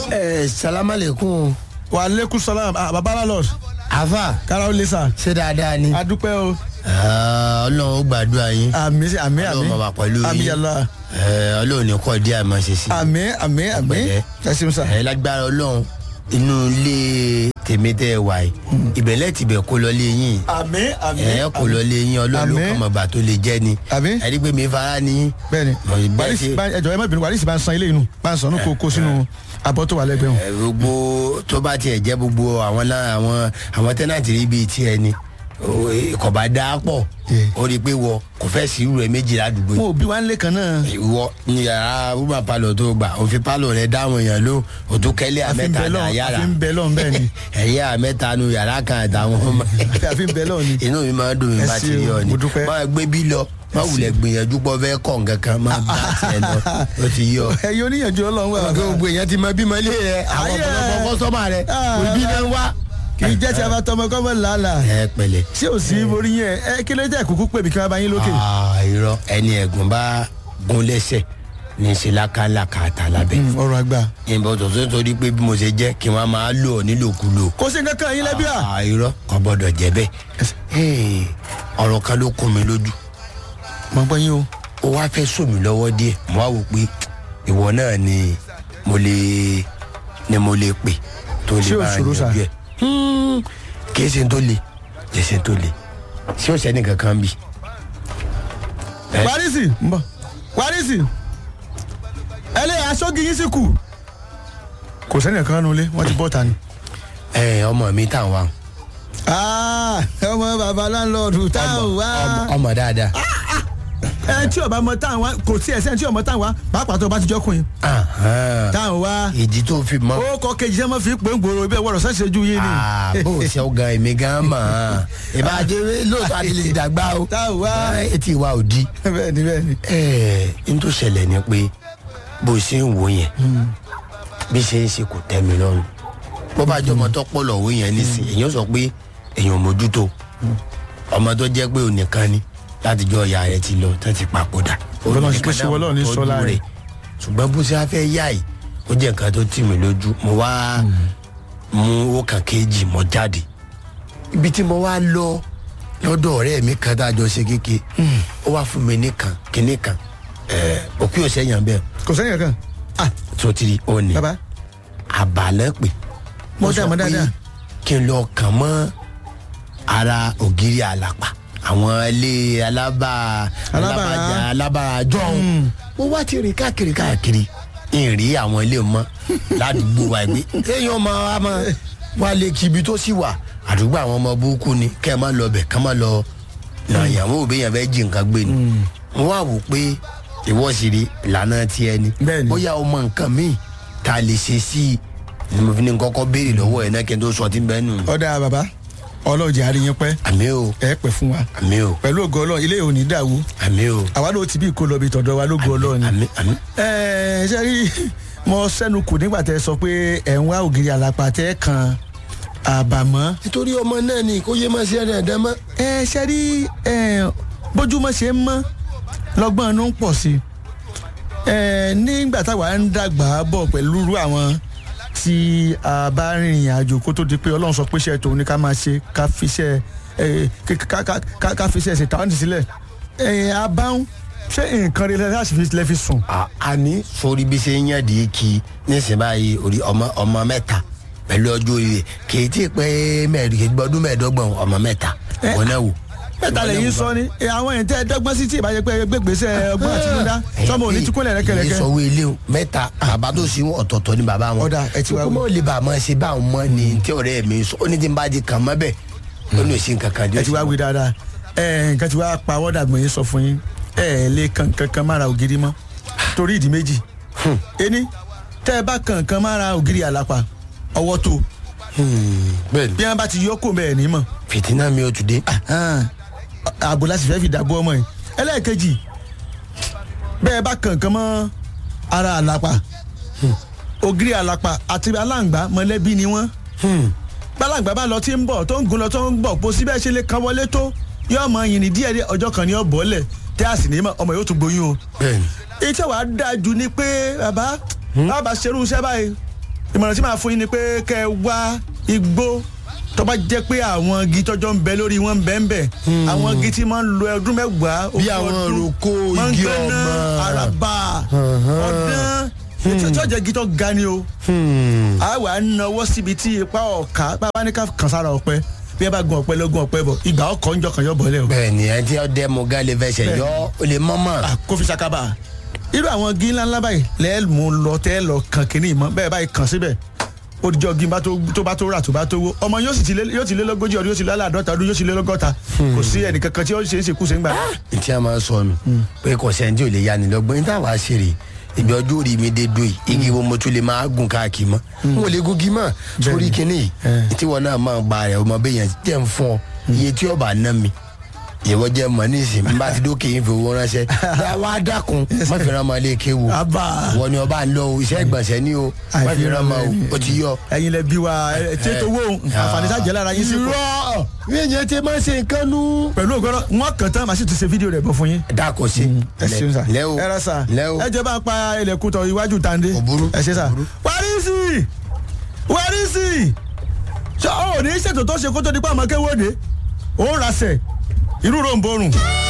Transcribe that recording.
ẹ salamalekun wa aleykum salam ah baba lalos afa kára ó lè sà ṣé dáadáa ni adúpẹ́ o Ah, ọlọ́run ó gbàdúrà yín àmì àmì ọlọ́run àmì máa wà pẹ̀lú àmì yín yàrá Eh, ọlọ́run ní kọ́ díẹ̀ àmọ́ ṣe sí àmì àmì àmì Pẹ̀lẹ́. ẹsìn sà ẹ lágbára ọlọ́run inú ilé tèmi tẹ́ ẹ wà yìí ìbẹ̀lẹ̀ tibẹ̀ kó lọ lé yín àmì àmì ẹ kó lọ lé yín ọlọ́run ló Àmín. kàn mọ̀ gbà tó lè jẹ́ ni Àmín. ẹ rí pé mi fara ní bẹ́ẹ̀ni Mo ì bẹ́ẹ̀ wàlísì ṣe- bá ẹjọ ẹ má bínú wàlísì bá ń san ilé inú bá ń san ní kó kó sínú abọ́ tó wà lẹ́gbẹ̀ẹ́ wọn. ẹ, gbogbo tó bá tiẹ̀ jẹ́ gbogbo àwọn lá- àwọn àwọn tẹ́nàtì rí bíi tiẹ̀ ni o, eh, kò bá dáa pọ̀ Yeah. ó rí i pé wọ kò fẹ́ sí irú rẹ̀ méjì ládùúgbò yìí. mo ò bí wa ń lé kan náà ìwọ ní yàrá rúbà palọ tó gbà òfin palọ rẹ dáhùn èèyàn ló òtún kẹlẹ àfi ń àmẹta bẹ ní lọ́n àyàrá àfi ń bẹ lọ́n bẹ́ẹ̀ ni ẹyẹ àmẹta nu yàrá kan àtàwọn ọmọ àfi ń bẹ lọ́n ni. inú mi máa ń dùn mí Ẹ bá ti ṣé rí o, ọ ni mo dúpẹ́. máa gbé bí lọ máa wulẹ̀ gbìyànjú pọ̀ fẹ́ kọ̀ nǹkan kan máa bá tiẹ̀ lọ ó ti yí ọ. ẹyin oníyànjú ọlọ́run wà ọ̀gá gbogbo èèyàn ti mọ bímọ ilé rẹ àwọn Ayé. ọ̀pọ̀lọpọ̀ kọ́sọ́mà rẹ Ah. kò bí náà wá. kì í jẹ́ ti abatọmọ kọ́mọ làálàá ẹ pẹ̀lẹ́ ṣé ò sí borí yẹn ẹ kí ló dé kúkú pè mí kí wọ́n bá yín lókè. Ah, irọ́ ẹni ẹ̀gùn bá gún lẹ́sẹ̀ ní í ṣe lákàlàkà àtà lábẹ́. Mm, ọ̀rọ̀ àgbà ìbọn tó tó torí pé bí mo ṣe jẹ́ kí wọ́n máa lò ọ́ nílòkulò. kò sí nǹkan kan yín lẹ́bí à. Ah, irọ́ kò gbọ́dọ̀ jẹ́ bẹ́ẹ̀. Hey, ọ̀rọ̀ kan ló kún mi lójú mo gbọ́ yín o. ó wá fẹ́ sùn mí lọ́wọ́ díẹ̀ mo wá wò pé ìwọ náà ni mo lè ni mo lè pè tó Ṣé lè ò bá ṣòro sà? yanjú ẹ̀. Hmm, kì í ṣe tó le kì í ṣe tó le ṣé ó ṣẹ́ni kankan bì. Ẹ. wárìsì ń bọ̀ wárìsì ẹlẹ́yà aṣọ́gi yín sì kù. kò sẹ́ni kan nulẹ̀ wọ́n ti bọ́ ta ni. ẹ ọmọ mi tàn wá Ah, ọmọ baba láńlọ́ọ̀dù táwọn wá. ọmọ- ọmọ dáadáa. ẹ tí ọba mọ táwọn wá kò sí ẹsẹ̀ tí ọmọ táwọn wá pàápàá tó bá ti jọkùnrin Ahan. táwọn wá. ìdí tó fi mọ. ó kọ kejì sẹ́mọ́ fi pé ń gbòòrò ibẹ̀ wọ̀rọ̀ sẹ́sẹ̀ ju yín ni. Ah, bó o ṣe ọgàn èmi gan mọ̀ ọ́n ìbàjẹ́ lóòótọ́ àti lè dàgbà o táwọn wá. etí wa ò di. bẹ́ẹ̀ ni bẹ́ẹ̀ ni. ẹ̀ẹ́ n tó ṣẹlẹ̀ ni pé bó o ṣe ń wò yẹn bí ṣe ń ṣe kò tẹ́ mi lọ́rùn bó bá jọmọ tó pọ̀ lọ́wọ́ yẹn nísìn èèyàn sọ pé èèyàn ò mójútó ọmọ tó jẹ́ pé ònìkan ni láti jọ ìyá rẹ̀ ti lọ tó ti papòdà Ọlọ́run ṣe pé ṣe wọ́n lọ́run ní tọ́jú sọ́lá rẹ̀. ṣùgbọ́n bó ṣe á fẹ́ yá yìí ó jẹ́ nǹkan tó tì mí lójú mo wá mú owó kan kéjì mọ́ jáde ibi tí mo wá lọ lọ́dọ̀ ọ̀rẹ́ mi kan tá a jọ ṣe kéke ó wá fún mi nìkan kíní kan ẹ̀ẹ́ òkú yóò ṣẹ́yàn bẹ́ẹ̀ kò sẹ́ni kankan. ah tó ti rí ó ní baba àbálẹ́ pè Mo dá, mo dáadáa. kí n lọ kàn mọ́ ara ògiri àlàpà àwọn ilé alábà Alábà- alábàjá alábàjá jọ̀hún mo wá ti rìn káàkiri káàkiri n rí àwọn ilé mọ́ ládùúgbò wa gbé téèyàn máa wá máa wá lé kíbi tó sì wà àdúgbò àwọn ọmọ burúkú ni kẹ́ ẹ má lọ bẹ̀ ká má lọ nà ìyàwó òbí yẹn fẹ́ jí nǹkan gbé ni mo wá wò pé ìwọ sì rí ìlànà tiẹ̀ ni Bẹ́ẹ̀ni. bóyá o mọ nǹkan míì tá a lè ṣe sí i ni mo fi ní kọ́kọ́ béèrè lọ́wọ́ ẹ̀ náà kí n tó sọ tí ń bẹ́ẹ̀ nù. ọ̀dà baba ọlọ́ọ̀jẹ̀ àríyìn pẹ́ àmì o ẹ pẹ́ fún wa àmì o pẹ̀lú ògo ọlọ́run ilé òní dàwó àmì o àwa ló ti bí ìkó lọ bí tọ̀dọ̀ wa lógo ọlọ́run àmì àmì. ẹ ṣe rí mo sẹ́nu kù nígbà tẹ́ sọ pé ẹ̀ ń wá ògiri àlàpà tẹ́ kan àbàmọ́ nítorí ọmọ náà ni kó yé máa ṣe ẹ̀rẹ̀ ẹ̀dá mọ́. ẹ ṣe rí ẹ bójúmọ́ ṣe ń mọ́ lọ́gbọ́n inú ń pọ̀ sí ẹ nígbà táwa ń dàgbà bọ̀ pẹ̀lú irú àwọn tí a bá rìnrìn àjò kó tó di pé ọlọ́run sọ pé iṣẹ́ tòun ni ká máa ṣe ká fi iṣẹ́ ẹ ká- ká- ká- ká- ká fi iṣẹ́ ṣe tàwọn ti sílẹ̀ ẹ abáhùn ṣé nǹkan rẹ láti fi lẹ́ fi sùn. À- àní sórí bí ṣe ń yàn dé kí nísìnyí báyìí orí ọmọ ọmọ mẹ́ta pẹ̀lú ọjọ́ orí rẹ̀ kì í tí ì pé mẹ́ẹ̀ẹ́dọ́gbọ̀n mẹ́ẹ̀ẹ́dọ́gbọ̀n ọmọ mẹ́ta Ẹ, wọn náà wò. mẹ́ta lẹ́yìn sọ ni ẹ, àwọn èyí tẹ́ ẹ dọ́gbọ́n sí tí ìbáyẹ pé gbégbèsè ọgbọ́n àtinúdá sọmọ òní tí kúnlẹ̀ èyí rẹ́kẹ̀rẹ́kẹ́. sọ wí ilé o mẹ́ta bàbá tó sì wọn ọ̀tọ̀ọ̀tọ̀ ni bàbá wọn. Ọ̀dà, ẹ ti wá wí. kókó lè bá a máa ṣe báwọn mọ́ ni tí ọ̀rẹ́ mi sọ ó ní tí n bá di kàn mọ́ bẹ́ẹ̀ ó ní òsín kankan ẹ ti wá wí dáadáa ẹ nǹkan ti wá pa wọ́dà gbọ̀n yín sọ fún yín ẹ ẹ lè kan kankan mára ògiri mọ́ torí ìdí méjì ení tẹ́ ẹ bá kan kan mára ògiri àlàpà ọwọ́ tó bẹ́ẹ̀ni bí wọ́n bá ti yọ kó bẹ́ẹ̀ ní mọ̀ fìtínà mi ò tún dé. ààbò láti fẹ́ fi dàbò ọmọ yìí ẹlẹ́ẹ̀kejì bẹ́ẹ̀ bá kan kan mọ́ ara àlàpà ògiri àlàpà àti aláǹgbá mọ̀lẹ́bí ni wọ́n gbàlagbà bá lọ tí ń bọ̀ tó ń gun lọ tó ń bọ̀ bó síbẹ̀ ṣe lè kan wọlé tó yóò mọ yìnyín díẹ̀ díẹ̀ ọjọ́ kan ní ọ̀bọ̀ lẹ̀ tí a sì ní mọ̀ ọmọ yóò tún gboyún o. bẹ́ẹ̀ni iṣẹ́ wàá dáa jù ni pé bàbá bàbá ṣerú iṣẹ́ báyìí ìmọ̀ràn tí màá fún yín ni pé kẹ́ ẹ wá igbó tó bá jẹ́ pé àwọn igi tọ́jọ́ ń bẹ lórí wọn ń bẹ ń bẹ àwọn igi tí máa ń lo ọdún mẹ́wàá Bí ogún àwọn ọdún, ìrókò, máa ń igi gbéná, ọmọ. àràbà ọdán ètò ìtọ́jà igi tó ga ni o a wà á nawọ́ síbi tí ipa ọ̀ka bàbá ní ká kàn sára ọ̀pẹ bí ẹ bá gun ọ̀pẹ lọ́gùn ọ̀pẹ bọ̀ ìgbà ọkọ̀ ń jọkàn yọ bọ̀lẹ̀ o. bẹ́ẹ̀ ni ẹ ti ọdẹ mọ gálẹ fẹsẹ̀ Bẹ́ẹ̀. yọ ó lè mọ́mọ́. Ah, kó fi sakaba irú àwọn igi ńláńlá báyìí lẹ́ẹ̀ mú lọ tẹ́ lọ kàn kínní ìmọ̀ bẹ́ẹ̀ báyìí kàn síbẹ̀ ó dijọ́ igi bá tó tó bá tó rà tó bá tó wó ọmọ yóò sì ti lé yóò ti lé lógójì ọdún yóò ti lé láàdọ́ta ọdún yóò ti lé lọ́gọ́ta kò sí ẹnìkankan tí ó ṣe é ṣe kú sí ń gbà. tí a máa sọ nù pé kò sẹ́ni tí ò lè ya ni lọ́gbọ́n ní táwa ṣe rè ibi ọjọ́ orí mi dé dùn yìí igi wo mo tún lè máa gùn káàkiri mọ́ n ò lè gun igi mọ́ sórí kinní yìí tí wọn náà máa gba rẹ̀ ọmọ bẹ́ẹ̀ yẹn jẹ́ ń fún ọ iye tí ọba ná mi ìwọ jẹ́ mọ̀ ní ìsìn bí n bá ti dókè yín fi owó ránṣẹ́ ẹ wá dákun má fi ràn máa lé kéwu Àbá. wọ ni ọba ń lọ o iṣẹ́ ìgbọ̀nsẹ̀ ní o má fi ràn máa o ó ti yọ. ẹ̀yin lẹ bí wa ẹ tí ètò owó àǹfààní sájẹ lára yín sí pọ̀ irọ́ mi ò yẹn ti máa ṣe nǹkan nú. pẹ̀lú ògbọ́dọ̀ wọn kàn tán màá sì tún ṣe fídíò rẹ̀ bọ̀ fún yín. dákò sí ẹ ṣeun sà lẹ́wọ̀ ẹ rẹ sà lẹ́wọ̀ ẹ jẹ́ bá ń pa ilẹ̀kùn tọ̀ iwájú tàǹdé Kò burú, ẹ ṣe sà. kò burú. wárísì wárísì ṣé o ò ní ṣètò tó ṣe kó tó di pa àmọ́ kéwòde ó ń rasẹ̀ irú ròǹbòrùn